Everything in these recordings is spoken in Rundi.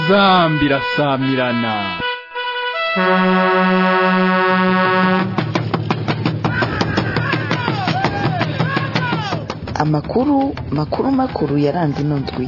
inzambi irasamirana amakuru makuru makuru yaranze ino ndwi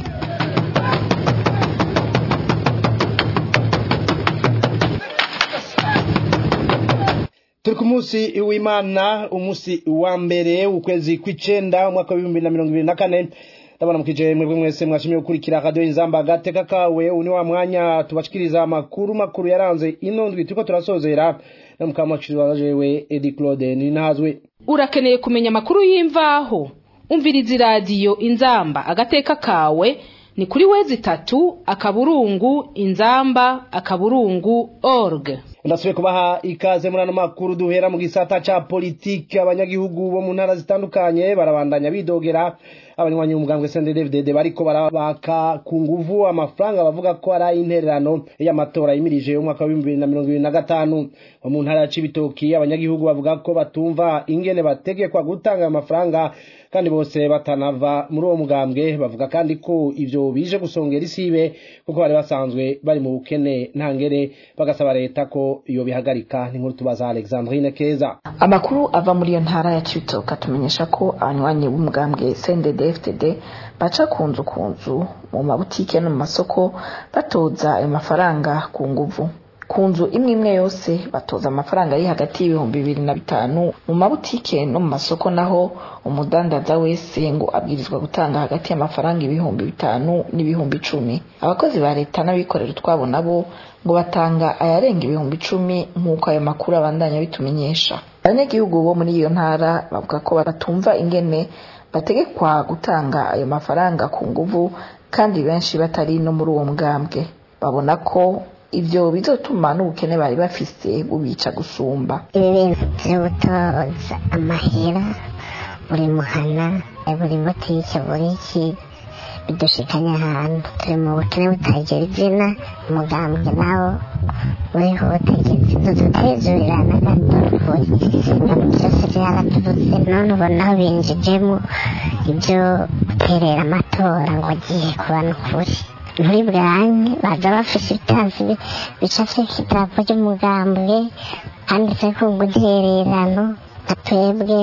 turi ku munsi w'imana umunsi wa mbere ukwezi kw'icenda umwaka w'ibihumbi na mirongo ibiri na kane ndabona mukije mwebwe mwese mwashimye gukurikira radiyo inzamba agateka kawe uyu ni wa mwanya tubashikiriza amakuru makuru yaranze ino ndwi turiko turasozera na mukamaciri wajewe edi claude ninahazwe urakeneye kumenya amakuru y'imvaho umviriza iradiyo inzamba agateka kawe ni kuri wezi itatu akaburungu inzamba akaburungu org ndasubiye kubaha ikaze muri ano makuru duhera mu gisata ca politiki abanyagihugu bo mu ntara zitandukanye barabandanya bidogera abanywanyi b'umugambwe CNDD-FDD bariko barabaka ku nguvu amafaranga bavuga ko ari intererano y'amatora yimirije umwaka wa 2025 bo mu ntara ya Cibitoki abanyagihugu bavuga ko batumva ingene bategekwa gutanga amafaranga kandi bose batanava muri uwo mugambwe bavuga kandi ko ivyo bije gusongera isibe kuko bari basanzwe bari mu bukene ntangere bagasaba leta ko iyo bihagarika ni nkuru tubaza Alexandrine Keza amakuru ava muri iyo ntara ya Cibitoke atumenyesha ko abanywanyi b'umugambwe CNDD-FDD baca ku nzu ku nzu mu mabutike no mu masoko batoza ayo mafaranga ku nguvu ku nzu imwe imwe yose batoza amafaranga ari hagati y'ibihumbi bibiri na bitanu mu mabutike no mu masoko naho umudandaza wese ngo abwirizwa gutanga hagati y'amafaranga ibihumbi bitanu n'ibihumbi icumi abakozi ba leta n'abikorera utwabo nabo ngo batanga ayarenga ibihumbi icumi nk'uko ayo makuru abandanya bitumenyesha abanyagihugu bo muri iyo ntara bavuga ko batumva ingene bategekwa gutanga ayo mafaranga ku nguvu kandi benshi batari no muri uwo mugambwe babona ko ivyo bizotuma n'ubukene bari bafise bubica gusumba ibi bintu vyo gutoza amahera buri muhana buri butike buri iki bidushikanye ahantu turi mu bukene butagira izina umugambwe nawo uriho ubutegetsi ntudutezurira na gato ukuri byose byaraturutse none ubona aho binjijemo ibyo guterera amatora ngo agiye kuba n'ukuri muri bwanke baza bafise ibitazi bicafyeko idarapo ry'umugambwe handitseko ngo intererano nka twebwe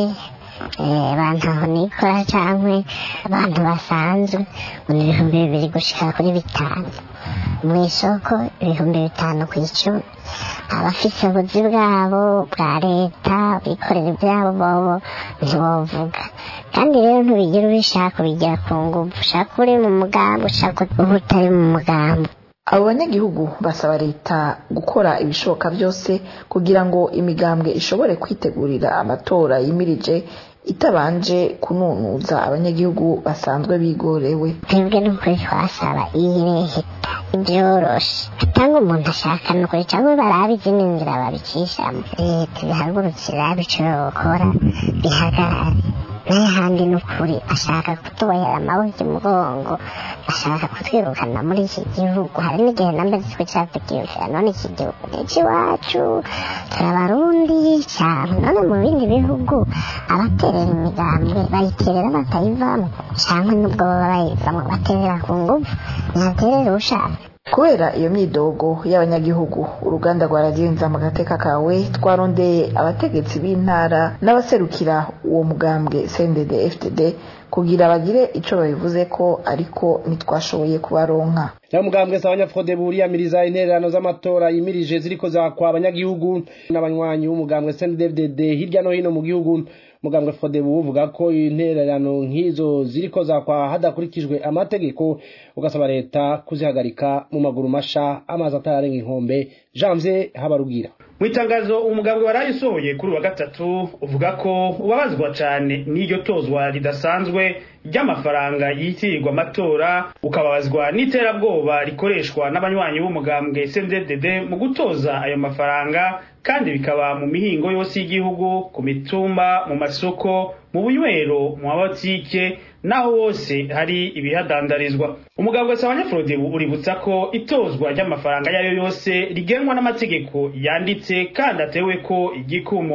abantu aho nikora cyangwa abantu basanzwe ngo ni ibihumbi bibiri gushika kuri bitanu mu isoko ibihumbi bitanu ku icumi abafise ubuzi bwabo bwa leta bikorera ibyabo bobo ntibovuga kandi rero ntubigira ubishaka ubigira ku nguvu ushaka uri mu mugambi ushaka uba utari mu mugambi abo banyagihugu basaba leta gukora ibishoboka byose kugira ngo imigambwe ishobore kwitegurira amatora yimirije itabanje kununuza abanyagihugu basanzwe bigorewe twebwe n'ukuri twasaba iyi leta ibyoroshe atanga umuntu ashaka n'ukuri cyangwa barabe izindi nzira babicishamo leta ibihagurukira bishobora gukora bihagarare n'ahandi n'ukuri ashaka kutubohera amaboko imugongo ashaka kutwirukana muri iki gihugu hari n'igihe nambe zitwe cyatukirukira none iki gihugu ni icy'iwacu turabarundi cyane none mu bindi bihugu abaterera imigambwe bayiterera batayivamo cyangwa n'ubwo baba bayivamo baterera ku nguvu ntaterera ushaka kubera iyo myidogo y'abanyagihugu uruganda rwa radiyo mu gateka kawe twarondeye abategetsi b'intara n'abaserukira uwo mugambwe cndd fdd kugira bagire ico babivuze ko ariko ntitwashoboye kubaronka ya mugambwe sa abanyafrode buriyamiriza intererano z'amatora yimirije ziriko zakwa abanyagihugu n'abanywanyi b'umugambwe CNDD-FDD hirya no hino mu gihugu mugambwe Frodebu uvuga ko intererano nk'izo ziriko zakwa hadakurikijwe amategeko ugasaba leta kuzihagarika mu maguru masha amazi atararenga inkombe Janvier Habarugira mu itangazo umugambwe warayisohoye kuri wa gatatu uvuga ko ubabazwa cyane n'iryo tozwa ridasanzwe ry'amafaranga yitirirwa amatora ukababazwa n'iterabwoba rikoreshwa n'abanywanyi b'umugambwe CNDD mu gutoza ayo mafaranga kandi bikaba mu mihingo yose y'igihugu ku mitumba mu masoko mu bunywero mu mabotike naho hose hari ibihadandarizwa umugabo wese abanyafurodibu uributsa ko itozwa ry'amafaranga yayo yose rigenwa n'amategeko yanditse kandi atewe ko igikumu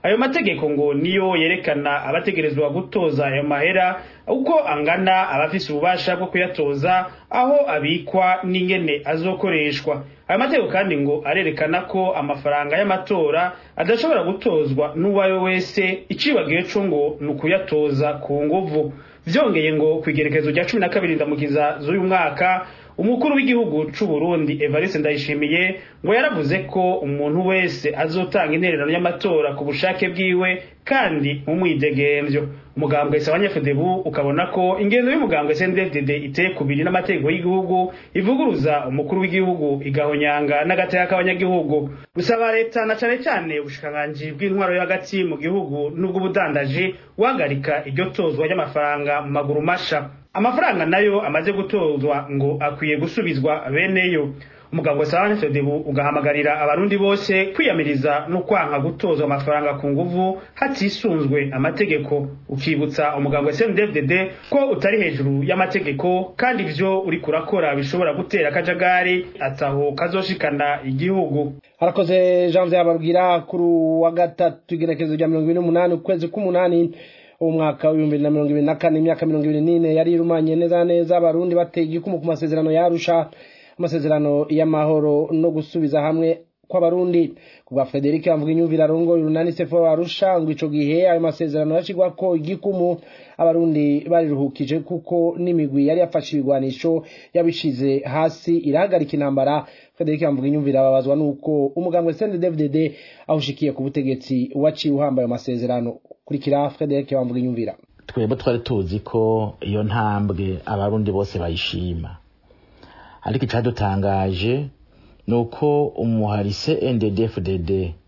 ayo mategeko ngo niyo yerekana abategerezwa gutoza ayo mahera uko angana abafise ububasha bwo kuyatoza aho abikwa n'ingene azokoreshwa ayo mategeko kandi ngo arerekana ko amafaranga y'amatora adashobora gutozwa n'uwayo wese icibagiwe co ngo ni ukuyatoza ku nguvu vyongeye ngo kw'igerekezo rya cumi na kabiri ndamukiza z'uyu mwaka umukuru w'igihugu c'u Burundi Evariste Ndayishimiye ngo yaravuze ko umuntu wese azotanga intererano y'amatora ku bushake bwiwe kandi mu mwidegemvyo umugambwe Sabanyafudebu ukabona ko ingendo y'umugambwe CNDD-FDD iteye kubiri n'amategeko y'igihugu ivuguruza umukuru w'igihugu igahonyanga n'agateka k'abanyagihugu gusaba leta na cane cane ubushikiranganji bw'intwaro yo hagati mu gihugu n'ubw'ubudandaji guhagarika iryo tozwa ry'amafaranga mu maguru masha amafaranga nayo amaze gutozwa ngo akwiye gusubizwa beneyo umugabo wa Sabane Fedebu ugahamagarira abarundi bose kwiyamiriza no kwanka gutozwa amafaranga ku nguvu hatisunzwe amategeko ukibutsa umugabo wa CNDD-FDD ko utari hejuru y'amategeko kandi ivyo uri kurakora bishobora gutera akajagari ataho kazoshikana igihugu harakoze Jean Vyababwira kuri wa gatatu igenekerezo rya mirongo ibiri n'umunani ukwezi k'umunani umwaka w'ibihumbi bibiri na mirongo ibiri na kane imyaka mirongo ibiri n'ine yari irumanye neza neza abarundi bateye igikumu ku masezerano yarusha amasezerano y'amahoro no gusubiza hamwe kw'abarundi kubwa Frederic avuga inyumvira rongo urunani sefo arusha ngo ico gihe ayo masezerano yashigwa ko igikumu abarundi bariruhukije kuko n'imigwi yari yafashe ibigwanisho yabishize hasi irahagarika intambara Frederic avuga inyumvira babazwa nuko umugambwe CNDD-FDD awushikiye ku butegetsi waciye uhambaye amasezerano kurikira Frederic avuga inyumvira twebwe twari tuzi ko iyo ntambwe abarundi bose bayishima ariko icyadutangaje ni uko umuharise NDD-FDD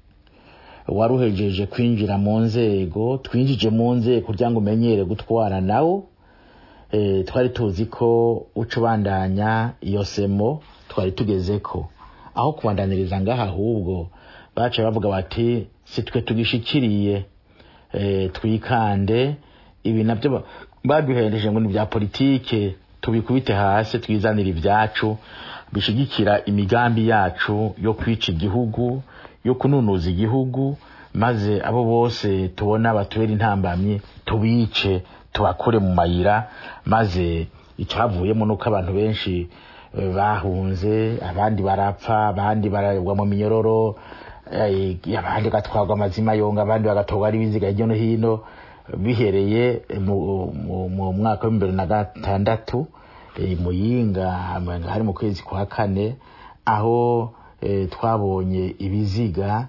waruhejeje kwinjira mu nzego twinjije mu nzego kugira ngo umenyere gutwara nawo twari tuzi ko uca ubandanya iyo semo twari tugeze ko aho kubandaniriza ngaha ahubwo baca bavuga bati si twe tugishikiriye twikande ibi nabyo baduhereje ngo ni bya politike tubikubite hasi twizanire ibyacu bishigikira imigambi yacu yo kwica igihugu yo kununuza igihugu maze abo bose tubona batubera intambamyi tubice tubakure mu mayira maze icyavuyemo nuko abantu benshi bahunze abandi barapfa abandi baragwa mu minyororo abandi bagatwarwa amazima yonga abandi bagatorwa ari ibiziga hirya no hino bihereye mu mwaka w'ibihumbi bibiri na gatandatu muyinga hari mu kwezi kwa kane aho twabonye ibiziga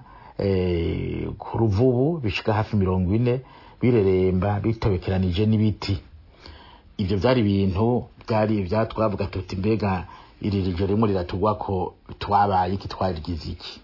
ku ruvubu bishika hafi mirongo ine bireremba bitobekeranije n'ibiti ibyo byari ibintu byari ibyatwavuga tuti mbega iri joro rimwe riratugwa ko twabaye iki twarigize iki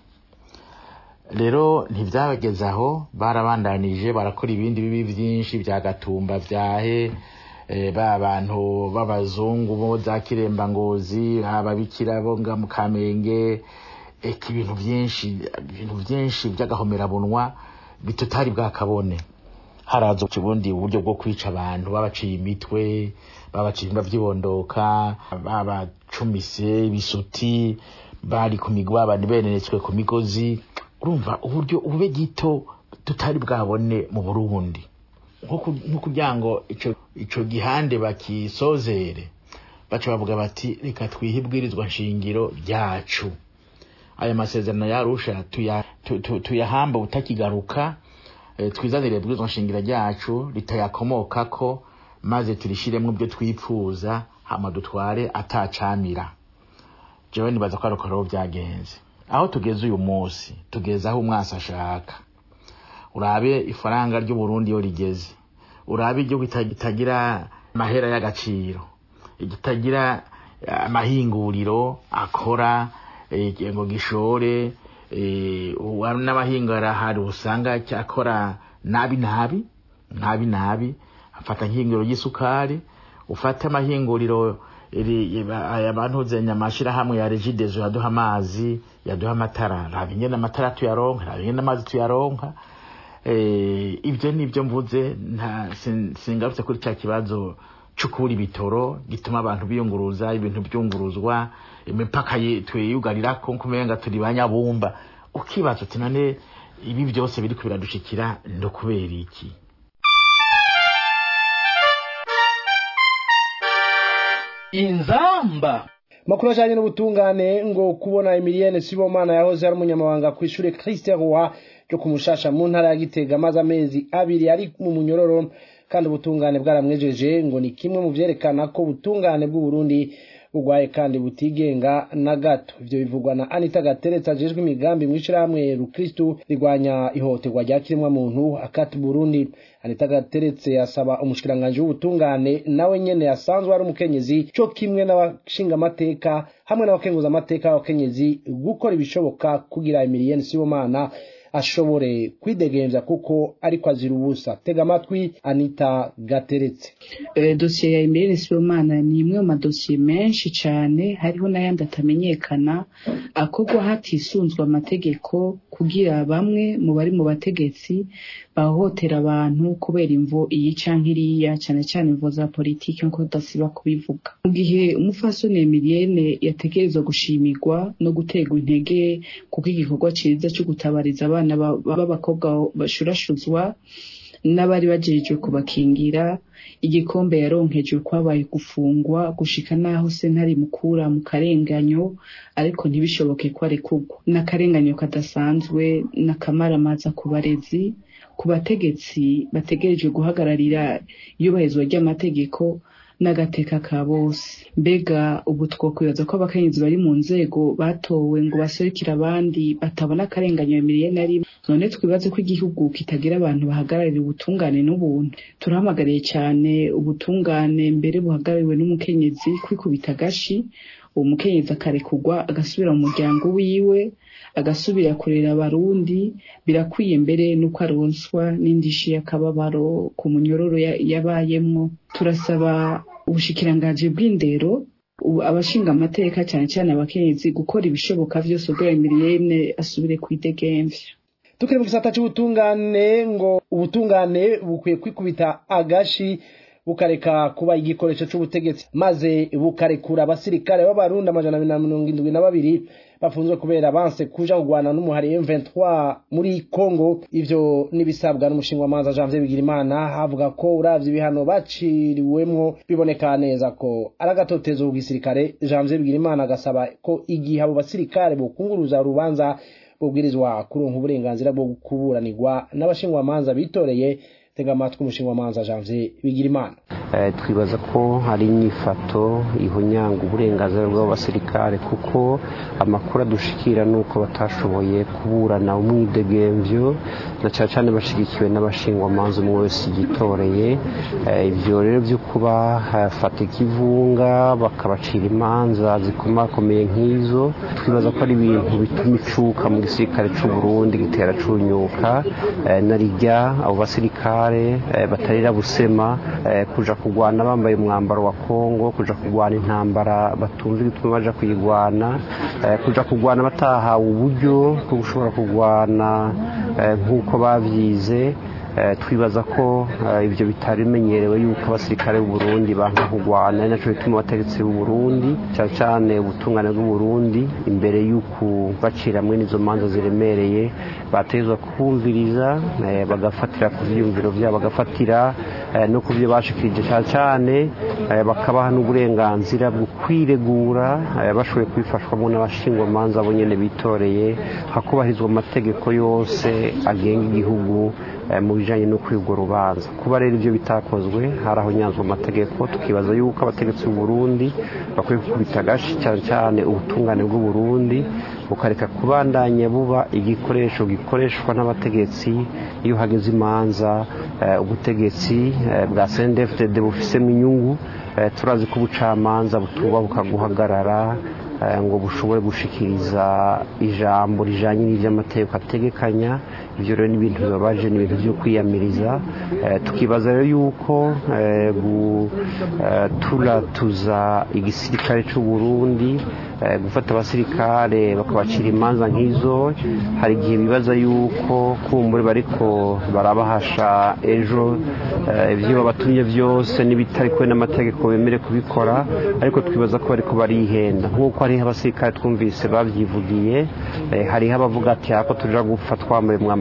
rero ntibyabageze aho barabandanije barakora ibindi bibi byinshi bya gatumba byahe ba bantu b'abazungu bo za kirembangozi ababikira bo nga mu kamenge eka ibintu byinshi ibintu byinshi by'agahomerabunwa bitutari bwakabone haraza ubundi uburyo bwo kwica abantu babaciye imitwe babaciye imba byibondoka babacumise ibisuti bari ku migwa abantu benenetswe ku migozi urumva uburyo ube gito tutari bwabone mu burundi nko kugira ngo icyo gihande bakisozere baca bavuga bati reka twihe ibwirizwa nshingiro ryacu aya masezerano yarusha tuyahamba utakigaruka twizanire ibwirizwa nshingiro ryacu ritayakomokako maze turishiremo ibyo twipfuza hama dutware atacamira jewe nibaza ko ariko rero byagenze aho tugeze uyu munsi tugeze aho umwasi ashaka urabe ifaranga ry'uburundi iyo rigeze urabe igihugu kitagira amahera y'agaciro kitagira amahinguriro akora ngo gishore n'abahinga arahari usanga cyakora nabi nabi nabi nabi afata nk'ihinguriro ry'isukari ufate amahinguriro abantu zenya amashyirahamwe ya regidezo yaduha amazi yaduha amatara raba ingene amatara tuyaronka raba ingene amazi tuyaronka ibyo ni ibyo mvuze singarutse kuri cya kibazo cyo kubura ibitoro gituma abantu biyunguruza ibintu byunguruzwa imipaka twiyugarira ko kumenga turi banyabumba ukibaza uti none ibi byose biri biradushikira no kubera iki inzamba makuru ajanye n'ubutungane ngo kubona Emilienne Sibomana yahoze ari umunyamabanga ku ishure Christian Roy ryo kumushasha mu ntara ya Gitega maze amezi abiri ari mu munyororo kandi ubutungane bwaramwejeje ngo ni kimwe mu vyerekana ko ubutungane bw'u Burundi bugwaye kandi butigenga na gato ivyo bivugwa na Anita Gateretse ajejwe imigambi mw'ishirahamwe Rukristu rigwanya ihohoterwa rya kiremwa muntu akati Burundi Anita Gateretse yasaba umushikiranganje w'ubutungane nawe nyene yasanzwe ari umukenyezi co kimwe n'abashinga amateka hamwe n'abakenguza amateka y'abakenyezi gukora ibishoboka kugira Emilienne Sibomana ashobore kwidegemvya kuko ariko azira ubusa tega amatwi Anita Gateretse Eh, dosiye ya Emile Sibomana ni imwe mu madosiye menshi cyane hariho n'ayandi atamenyekana akorwa hatisunzwe amategeko kugira bamwe mu bari mu bategetsi bahohotera abantu kubera imvo iyi canke iriya cyane cyane imvo za politiki nkuko tudasiba kubivuga mu gihe umufasoni Emilienne yategerezwa gushimirwa no guterwa intege kuko igikorwa ciza cyo gutabariza abana ba- b'abakobwa bashurashuzwa n'abari bajejwe kubakingira igikombe yaronkejwe kwabaye gufungwa gushika naho sentare mukura mu karenganyo ariko ntibishoboke ko arekurwa n'akarenganyo kadasanzwe n'akamaramaza ku barezi ku bategetsi bategerejwe guhagararira iyubahirizwa ry'amategeko n'agateka ka bose mbega ubu twokwibaza ko abakenyezi bari mu nzego batowe ngo baserukire abandi batabona akarenganyo bimiriye na rimwe none twibaze ko igihugu kitagira abantu bahagararira ubutungane n'ubuntu turahamagariye cyane ubutungane mbere buhagarariwe n'umukenyezi kwikubita agashi uwo mukenyezi akarekurwa agasubira mu muryango wiwe agasubira kurera abarundi birakwiye mbere nuko aronswa n'indishi y'akababaro ku munyororo ya- yabayemwo turasaba ubushikiranganji bw'indero ubu abashinga amateka cyane cyane abakenyezi gukora ibishoboka vyose ubwo Emilienne asubire kwidegemvya tukiri mu gisata c'ubutungane ngo ubutungane bukwiye kwikubita agashi bukareka kuba igikoresho c'ubutegetsi maze bukarekura abasirikare b'abarundi amajana abiri na mirongo indwi na babiri bafunzwe kubera banse kuja kugwana n'umuhari M23 muri Congo ivyo nibisabwa n'umushingamanza Janvier Bigirimana havuga ko uravye ibihano baciriwemwo biboneka neza ko ari agatotezo ku gisirikare Janvier Bigirimana agasaba ko igihe abo basirikare bokunguruza urubanza bubwirizwa kuronka uburenganzira bwo kuburanirwa n'abashingwamanza bitoreye tega amatwi umushingamanza Janvier Bigirimana Eh, twibaza ko hari inyifato ihonyanga uburenganzira bw'abasirikare kuko amakuru adushikira ni uko batashoboye kuburana umwidegemvyo na cyane cyane bashigikiwe n'abashingwamanza umwe wese yitoreye Eh, ivyo rero vyo kuba hafata ikivunga bakabacira imanza zikomakomeye nk'izo twibaza ko ari ibintu bituma icuka mu gisirikare c'u Burundi gitera cunyuka Eh, na rijya abo basirikare eh, batarira busema eh, kuja kugwana bambaye umwambaro wa Kongo kuja kugwana intambara batumva igituma baja kuyigwana eh, kuja kugwana batahawe uburyo bwo gushobora kugwana eh, nk'uko bavyize Eh, twibaza ko eh, ivyo bitari bimenyerewe yuko abasirikare b'u Burundi banka kugwana ari naco bituma abategetsi b'u Burundi cyane cyane ubutungane bw'u Burundi imbere y'uku bacira hamwe n'izo manza ziremereye bategezwa kumviriza eh, bagafatira ku vyiyumviro vyabo bagafatira eh, no ku byo bashikirije cyane cyane eh, bakabaha n'uburenganzira bwo kwiregura eh, bashoboye kubifashwamo n'abashingwamanza bo nyene bitoreye hakubahirizwa amategeko yose agenga igihugu eh, mu bijanye no kwigwa urubanza kuba rero ivyo bitakozwe haraho nyanzwa amategeko tukibaza yuko abategetsi b'u Burundi bakwiye gukubita agashi cyane cyane ubutungane bw'u Burundi bukareka kubandanya buba igikoresho gikoreshwa n'abategetsi iyo hageze imanza eh, ubutegetsi eh, bwa CNDD-FDD bufisemo inyungu eh, turazi ko ubucamanza butubabuka guhagarara eh, ngo bushobore gushikiriza ijambo rijanye n'ivy'amategeko ategekanya ivyo rero ni ibintu bibabaje ni ibintu vyo kwiyamiriza eh, tukibaza rero yuko eh, guturatuza igisirikare c'u Burundi eh, gufata abasirikare bakabacira imanza nk'izo hari igihe bibaza yuko kumbure bariko barabahasha ejo eh, ivyo babatumye vyose n'ibitari kwe n'amategeko bemere kubikora ariko twibaza ko bariko barihenda nk'uko hariho abasirikare twumvise bavyivugiye eh, hariho abavuga ati hako tuja gupfa twambaye umwambaro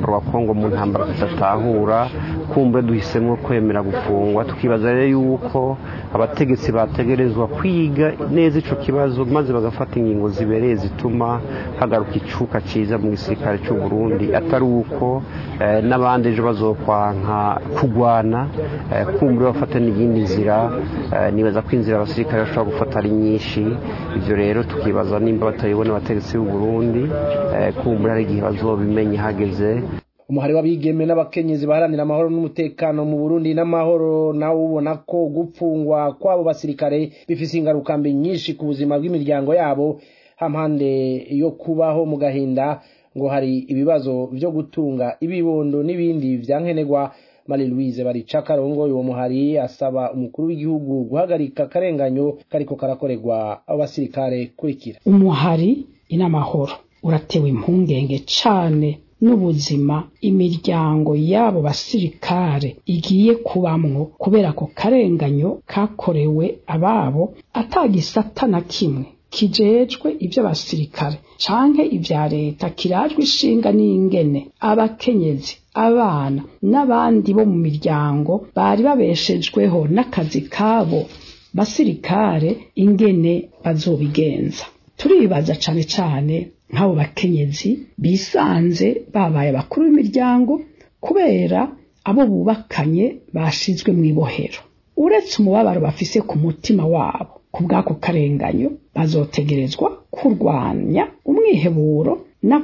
umwambaro wa kongo mu ntambara tudatahura kumbe duhisemo kwemera gufungwa tukibaza rero yuko abategetsi bategerezwa kwiga neza ico kibazo maze bagafata ingingo zibereye zituma hagaruka icuka ciza mu gisirikare cy'u Burundi atari uko eh, n'abandi ejo bazokwanka kugwana eh, kumbe bafata n'iyindi nzira eh, nibaza ko inzira abasirikare bashobora gufata ari nyinshi ivyo rero tukibaza nimba batayibona abategetsi b'u Burundi eh, kumbe hari igihe bazobimenya hageze umuhari w'abigeme n'abakenyezi baharanira amahoro n'umutekano mu Burundi n'amahoro nawe ubona ko gupfungwa kw'abo basirikare bifise ingaruka mbi nyinshi ku buzima bw'imiryango yabo hampande yo kubaho mu gahinda ngo hari ibibazo vyo gutunga ibibondo n'ibindi vyankenerwa Marie Louise barica karongo uwo muhari asaba umukuru w'igihugu guhagarika akarenganyo kariko karakorerwa abo basirikare kurikira umuhari inamahoro uratewe impungenge cane n'ubuzima imiryango y'abo basirikare igiye kubamwo kubera ako karenganyo kakorewe ababo atagisata na kimwe kijejwe ivy'abasirikare canke ivya leta kirajwe ishinga n'ingene abakenyezi abana n'abandi bo mu miryango bari babeshejweho n'akazi kabo basirikare ingene bazobigenza turibaza cane cane nk'abo bakenyezi bisanze babaye abakuru b'imiryango kubera abo bubakanye bashizwe mu ibohero uretse umubabaro bafise ku mutima wabo ku bw'ako karenganyo bazotegerezwa kurwanya umwiheburo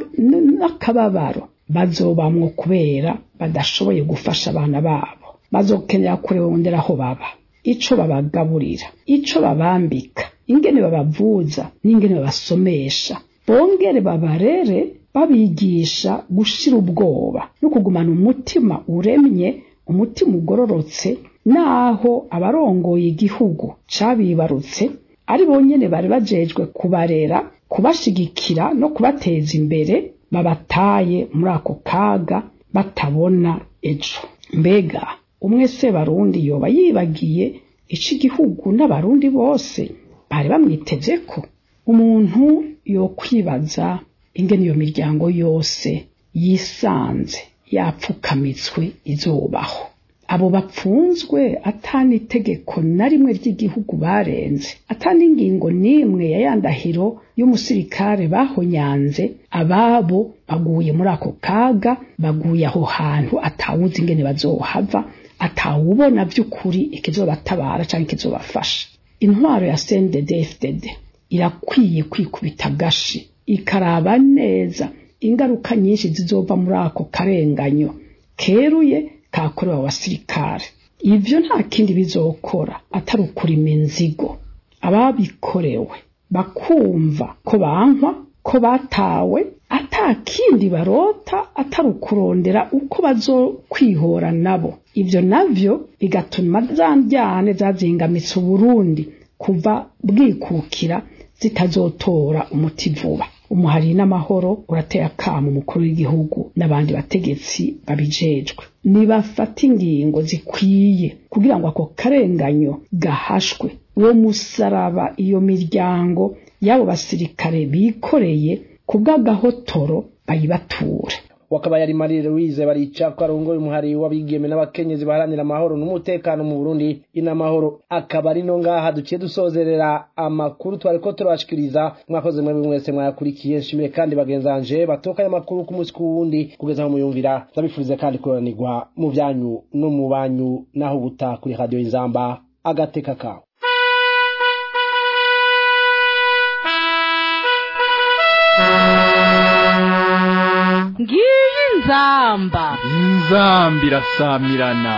n'akababaro bazobamwo kubera badashoboye gufasha abana babo bazokenera kurondera aho baba ico babagaburira ico babambika ingene babavuza n'ingene babasomesha bongere babarere babigisha gushira ubwoba no kugumana umutima uremye umutima ugororotse naho abarongoye igihugu cabibarutse ari bonyene bari bajejwe kubarera kubashigikira no kubateza imbere babataye muri ako kaga batabona ejo mbega umwe se barundi yoba yibagiye ico igihugu n'abarundi bose bari bamwitezeko umuntu yokwibaza ingene iyo miryango yose yisanze yapfukamitswe izubaho abo bapfunzwe atani itegeko na rimwe ry'igihugu barenze atani ingingo n'imwe ya yandahiro y'umusirikare bahonyanze ababo baguye muri ako kaga baguye aho hantu atawuzi ingene bazohava atawubona by'ukuri ikizobatabara cyangwa ikizobafasha intwaro ya CNDD-FDD irakwiye kwikubita agashi ikaraba neza ingaruka nyinshi zizova muri ako karenganyo keruye kakorewe abasirikare ivyo nta kindi bizokora atari ukurima inzigo ababikorewe bakumva ko bankwa ko batawe ata kindi barota atari ukurondera uko bazokwihora nabo ivyo navyo bigatuma za njyane zazingamitse uburundi kuva bwikukira zitazotora umuti vuba umuhari n'amahoro urateye akamo umukuru w'igihugu n'abandi bategetsi babijejwe nibafata ingingo zikwiye kugira ngo ako karenganyo gahashwe uwo musaraba iyo miryango y'abo basirikare bikoreye ku bw'agahotoro bayibature wakaba yari Marie Louise barica ko arongoye umuhari w'abigeme n'abakenyezi baharanira amahoro n'umutekano mu Burundi inamahoro akaba ari no ngaha duciye dusozerera amakuru twari ko turabashikiriza mwakoze mwe mwese mwayakurikiye nshimire kandi bagenzanje batokanye amakuru ku munsi kuwundi kugeza aho muyumvira ndabifurize kandi kuranirwa mu byanyu no mu banyu naho buta kuri radio inzamba agateka kawe ngiyi inzamba inzamba irasamirana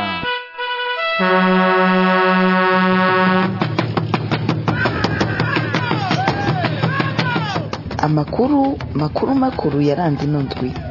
amakuru makuru makuru yaranze ino ndwi